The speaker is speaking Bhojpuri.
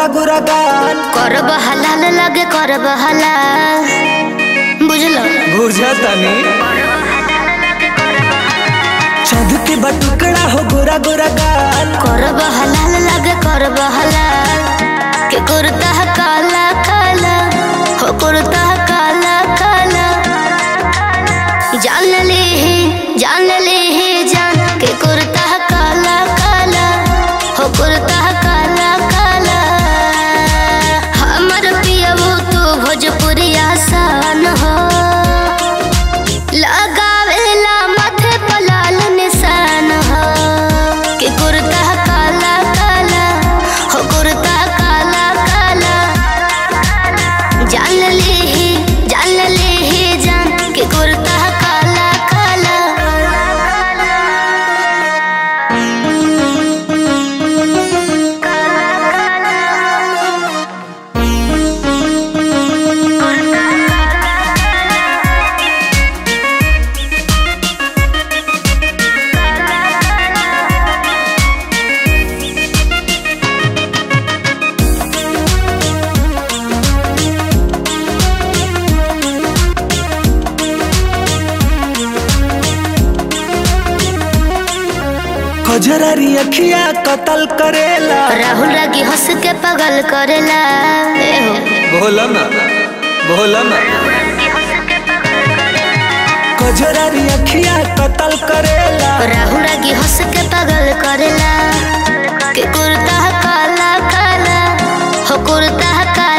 गोरा गोरा गाल करब हलाल लगे करब हलाल बुझलो बुझतनी चांद के बटुकड़ा हो गोरा गोरा गाल करब हलाल लगे करब हलाल के कुर्ता काला काला हो कुर्ता काला काला जान ली ही जान ली ही जान के कुर्ता काला काला हो कुर्ता काला काला हमर पियबू तू भोजपुरिया सान हो लगावेला माथे पर लाल निशान हो कि कुर्ता काला काला हो कुर्ता काला काला जान ली ही जान ली ही जान कि कुर्ता काला काला खजरारी अखिया कतल करेला राहुल रागी हंस के पगल करेला ए हो बोला ना बोला ना खजरारी अखिया कतल करेला राहुल रागी हंस के पगल करेला कि कुर्ता काला काला हो कुर्ता काला